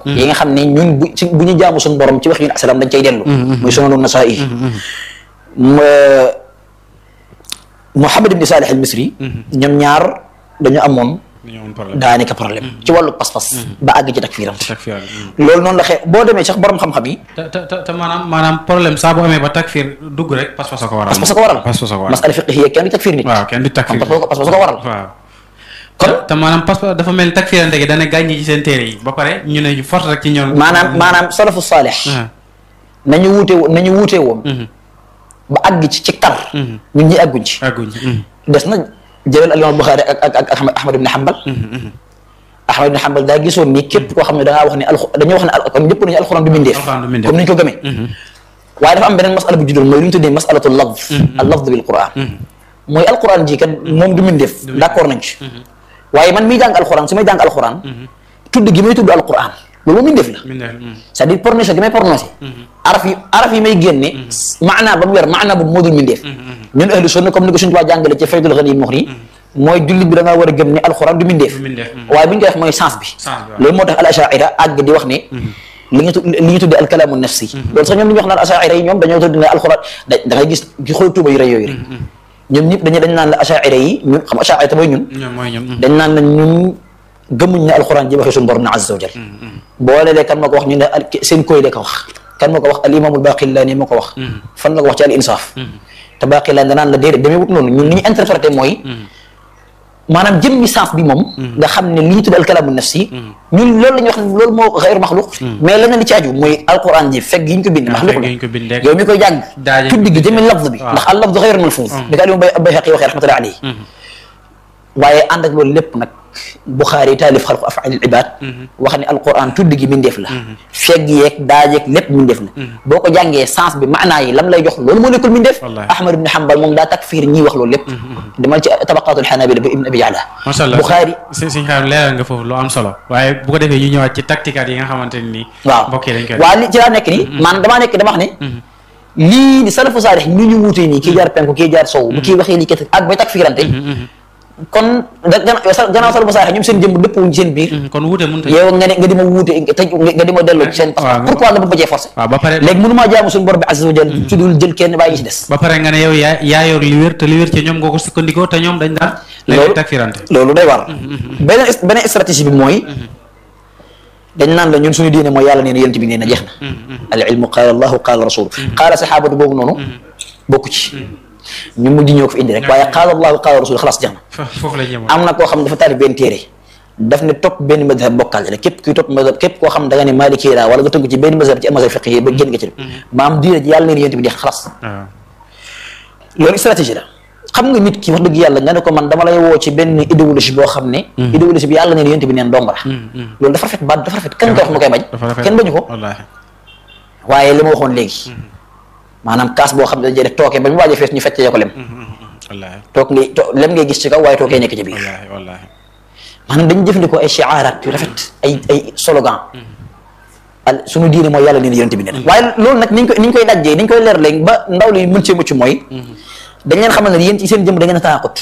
yi nga xam ne ñun bu ci bu ñu jaamu suñu borom ci wax yun asalaam dañ cay dellu muy sunanu nasaa'i Muhammad ibn Salih al Misri ñoom ñaar dañu amoon daanaka problème ci wàllu pas-pas ba àgg ci takfiiram loolu noonu la xee boo demee sax borom xam-xam yi te te te maanaam maanaam problème saa bu amee ba takfiir dugg rek pas-pas a ko waral pas-pas a ko waral pas-pas a ko waral masala fiqhiya kenn du takfiir nit waaw kenn du takfiir pas-pas a ko waral waaw kon te maanaam pas-pas dafa mel ni takfiirante gi dana gàññi ci seen téere yi ba pare ñu ne force rek ci ñoom maanaam maanaam salafu saalix nañu wuute woon nañu wuute woon ba àgg ci ci tar ñun ñi àgguñ ci àgguñ des na jëlal al imam Buxaari ak ak ak Ahmad ibn Hanbal Ahmad ibn Hanbal daa gisoon ni képp koo xam ne da ngaa wax ne alxu dañoo wax ne al kon ñëpp nañu alxuraan du mindeef Alxuraan du mindeef. comme ni ñu ko gëmee waaye dafa am beneen masala bu juddoon mooy lu ñu tuddee masalatu lafz al lafz bil quran mooy alxuraan ji kat moom du mindeef d'accord nañ ci waaye man miy jàng alxuraan su may jàng alxuraan tudd gi may tudd alxuraan loolu moom mindeef la mindeef c'est-à-dire prononcé gi may prononcé araf yi araf yi may génne maanaa ba mu weer maanaa boobu moo dul mindeef ñun ahlu sunna comme ni ko suñu tubaab jàngale ci faydul ghani muxri mooy jullit bi da ngaa war a gëm ne alxuraan du mindeef du mindeef waaye bu ñu koy wax mooy sens bi Sens bi, waaw. loolu moo tax al ashaira àgg di wax ne li ñu tu li ñu tuddee alkalaamu nafsi loolu sax ñoom li ñu wax naan ashaira yi ñoom dañoo tudd ne alxuraan da da ngay gis ci xool tuuba yu rëy yooyu rek ñoom ñëpp dañu dañ naan la ashaira yi ñun xam ashaira te mooy ñun ñoom mooy ñoom dañ naan la ñun gëmuñ ne alxuraan ji waxee suñu borom na azza wa jal boo lelee kan moo ko wax ñu ne al- seen koy de ko wax kan moo ko wax al imaamul baqillaani moo ko wax fan la ko wax ci al insaaf te baqillaani danaan la déedéet demee wut noonu ñun ni ñu interprété mooy maanaam jëmmi sens bi moom nga xam ne li ñu tudd alkalaamu nafsi ñun loolu la ñuy wax ne loolu moo xayru maxluq mais leneen li ci aju mooy alquran ji fekk yi ñu ko bind maxluq fekk la yi ñu ko bind rek. yow mi koy jàng Daaje tudd gi bind jëmmi rek. lafz bi waaw. ndax al lafz xayru malfuuz bi ko alimu bay bayhaqi waxee rahmatullahi alayhi waaye ànd ak loolu lépp nag Buxaari taalif xalqu afaal ibaad wax ne alquran tudd gi mindeef la fegg yeeg daajeeg lépp mindeef la boo ko jàngee sens bi maanaa yi lam lay jox loolu moo nekkul mindeef Wallaahi. Ahmad ibn Hanbal moom daa takfiir ñii wax loolu lépp demal ci tabaqaatul xanaabila ba ibn abi ya'la macha allah Buxaari si si xam leeral nga foofu lu am solo waaye bu ko defee ñu ñëwaat ci tacticat yi nga xamante ne nii waaw mbokk yi dañ koy waaw li ci laa nekk nii maanaam damaa nekk dama wax ne lii di salafu saalix ni ñu wuutee nii kii jaar penku kii jaar sow bu kii waxee lii kat ak bay takfiirante kon da gannaaw sa- gannaaw salafu saalix ñoom seen jëmm dëpp wuñ ci seen biir kon wuute mënut a yow nga ne nga di ma wuute te nga di ma delloo ci seen waaw, parce que pourquoi nga bëgg cee forcé waaw ba pare léegi mënu maa jaamu suñu borom bi azza wa jal ci dul jël kenn bàyyi ci des ba pare nga ne yow yaa yaa yor li wér te li wér ci ñoom nga ko sukkandikoo te ñoom dañ daan léegi takfirante loolu day war beneen beneen stratégie bi mooy dañ naan la ñun suñu diine mooy yàlla nee na yonent bi nee na jeex na al ilmu qaala allahu qaala rasulu qaala saxaabatu boobu noonu bokku ci ñu mujj ñoo ko fi indi rek waaye qaala allahu qaala rasulu xalaas jeex na fa foofu la ñëwoon am na koo xam ne dafa taalif benn téere daf ne topp benn madhab bokkaale la képp kuy topp madhab képp koo xam da nga ne maliki laa wala nga tënk ci benn madhab ci mazhab fiqhi yi ba génn nga ci maam diine ji yàlla nee na yonent bi jeex na xalaas waaw loolu stratégie la xam nga nit ki wax dëgg yàlla nga ne ko man dama lay woo ci benn idéologie boo xam ne idéologie bi yàlla neen yonent bi neen dong la loolu dafa rafet baat dafa rafet kenn koy wax mu koy bañ dafa rafet kenn bañu ko wallaahi waaye li ma waxoon léegi maanaam kaas boo xam ne dañuy def tooke ba mu waaj a fees ñu feccee ko lem wallaahi toog ngay to lem ngay gis ci kaw waaye tookee nekk ci biir wallaahi wallaahi maanaam dañu jëfandikoo ay shiaraat yu rafet ay ay slogan al suñu diine mooy yàlla neen yonent bi neen waaye loolu nag niñ koy niñ koy dajjee niñ koy leer léegi ba ndaw li mën cee mucc mooy dañ leen xamal ne yéen ci seen jëm da ngeen a taaqut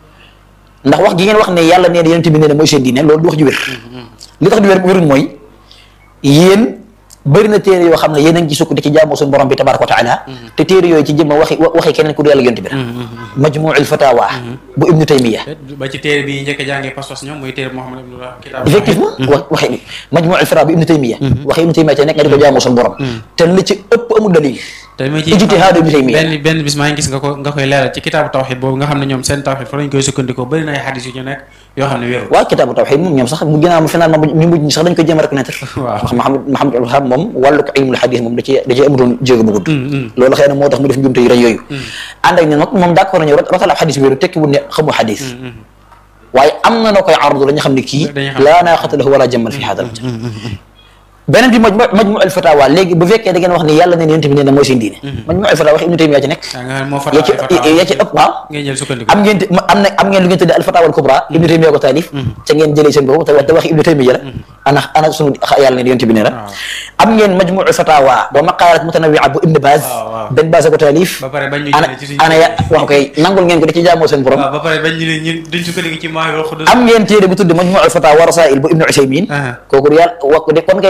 ndax wax gi ngeen wax ne yàlla nee na yonent bi nee na mooy seen diine loolu du wax ju wér li tax du wér wéruñ mooy yéen bëri na téere yoo xam ne yéen a ngi ci sukk di ci jaamoo suñu borom bi tabaraka wa taala te téere yooyu ci jëmma waxi waxi keneen ku du yàlla yonent bi la majmuul fatawa bu ibnu taymiya ba ci téere bi njëkk a jàngee pas-pas ñoom muy téere Muhammad ibn Kitaab effectivement wax waxi majmuul fatawa bu ibnu taymiya waxi ibnu taymiya te nekk nga di ko jaamoo suñu borom te li ci ëpp amul dalil te ma ci ijtihaadu ibnu taymiya benn benn bis maa ngi gis nga ko nga koy leeral ci kitaabu tawxid boobu nga xam ne ñoom seen tawxid fa lañ koy sukkandikoo bëri na ay xadis yu ñu nekk yoo xam ne wéeru waaw kitaabu tawxid moom ñoom sax mu ginnaaw mu finalement ñu mujj ñi sax dañ koy jéem a reconnaître Waaw. wax Mahamad Mahamad al Wahhab moom wàllu ko ilmul xadis moom da ci da ci amutoon jéego bu gudd loolu xëy na moo tax mu def njumte yu rëy yooyu ànd ak ne nag moom d'accord nañu rot rotal ab xadis wéeru tekki wul ne xamul xadis waaye am na noo koy ardu la ñu xam ne kii Dañuy xam. laa naaqata lahu wala jammal fi hada al beneen bi majmu majmu al fatawa léegi bu fekkee da ngeen wax ne yàlla neen yonent bi nee na mooy seen diine majmu al fatawa wax ibnu taymiya ci nekk yaa nga xam ne moo ya ci fatawa ya ci ëpp waaw ngay jël sukkandiku am ngeen ma- am na am ngeen lu ngeen tuddee alfatawa al kubra ibnu taymiya ko taalif ca ngeen jëlee seen boobu te te waxi ibnu taymiya la ana ana sunu yàlla ne yonent bi ne la am ngeen majmuu fatawa wa maqalat mutanawia bu ibnu baz waaw, waaw. benn baz ko taalif ba pare bañ ñu ana jëlee ci suñu ana ya wax koy nangul ngeen ko da ci jaamoo seen borom waaw ba pare bañ ñu ne ñun duñ sukkandiku ci Maahirul Xudus am ngeen téere bu tudd majmuu fatawa wa rasail bu ibnu usaymin Aha. kooku yàlla wax ko de kon kay